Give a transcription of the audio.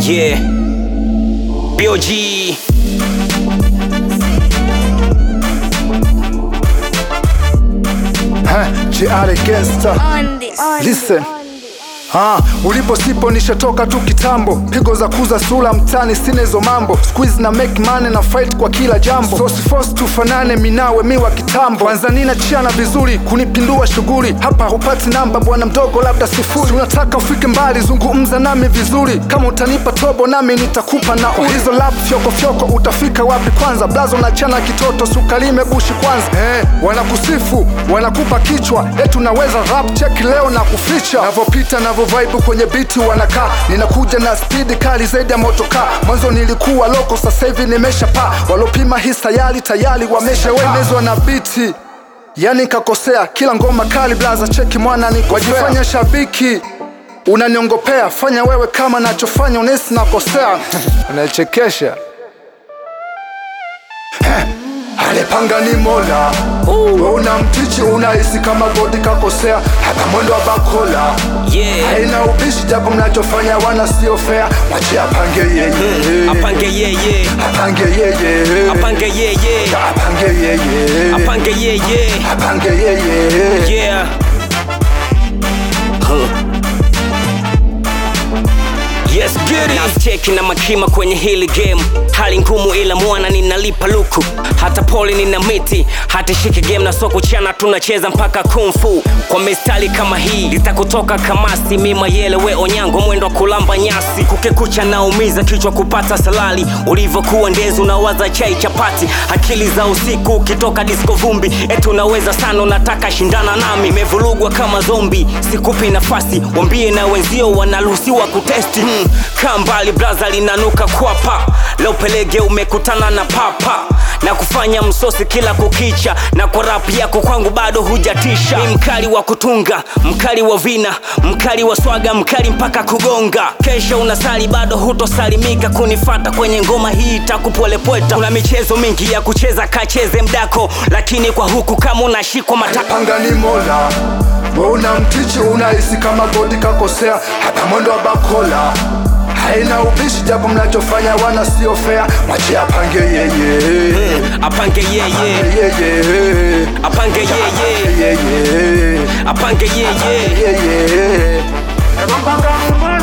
Yeah. BOG. Huh, JR Gangster. On this. Listen. Ah, ulipo sipo nishatoka tu kitambo, pigo za kuza sura mtani, sina hizo mambo. Squeeze na make money na fight kwa kila jambo, so si force tufanane, minawe miwa kitambo. Kwanza nina chiana vizuri, kunipindua shughuli hapa, hupati namba bwana mdogo, labda sifuri. Unataka ufike mbali, zungumza nami vizuri, kama utanipa tobo nami nitakupa na hizo lap fyoko fyoko, utafika wapi kwanza? Blazo na chana kitoto, sukalime bushi kwanza. Eh, wanakusifu wanakupa kichwa, eti unaweza rap, check leo na kuficha. Navopita navo vibe kwenye biti wanakaa, ninakuja na spidi kali zaidi ya motokaa. Mwanzo nilikuwa loko, sasa hivi nimesha paa. Walopima hii sayari tayari wameshawenezwa na biti yani kakosea kila ngoma kali blaza cheki mwana ni wajifanya shabiki unaniongopea fanya wewe kama nachofanya unesi nakosea unachekesha alipanga ni mola we una mtichi unahisi kama godi kakosea hata mwendo wa bakola Yeah. haina ubishi japo mnachofanya wana sio fea mwache apange yeye Apange yeye. apange yeye Apange yeye. apange yeye Apange yeye. apange yeye Yeah. Huh. Yes, get it. Nasicheki na makima kwenye hili game, hali ngumu ila mwana ninalipa luku, hata pole nina miti, hata shiki game na soko chana tunacheza mpaka kung fu kwa mistari kama hii litakutoka kamasi mima yele we onyango mwendo wa kulamba nyasi kukekucha naumiza kichwa kupata salali ulivyokuwa ndezi unawaza chai chapati akili za usiku ukitoka disco vumbi eti unaweza sana unataka shindana nami imevurugwa kama zombi sikupi nafasi wambie na wenzio wanaruhusiwa kutesti hmm. kaa mbali braza linanuka kwapa leo pelege umekutana na papa na kufanya msosi kila kukicha na kwa rap yako kwangu bado hujatisha ni mkali wa kutunga mkali wa vina mkali wa swaga mkali mpaka kugonga kesho unasali bado hutosalimika kunifata kwenye ngoma hii takupolepweta kuna michezo mingi ya kucheza kacheze mdako lakini kwa huku kama unashikwa mataka panga ni mola we una mtichi unahisi kama godi kakosea hata mwendo wa bakola haina ubishi japo mnachofanya wana sio fea mwache apange yeye apange yeye yeye apange yeye yeye apange yeye yeye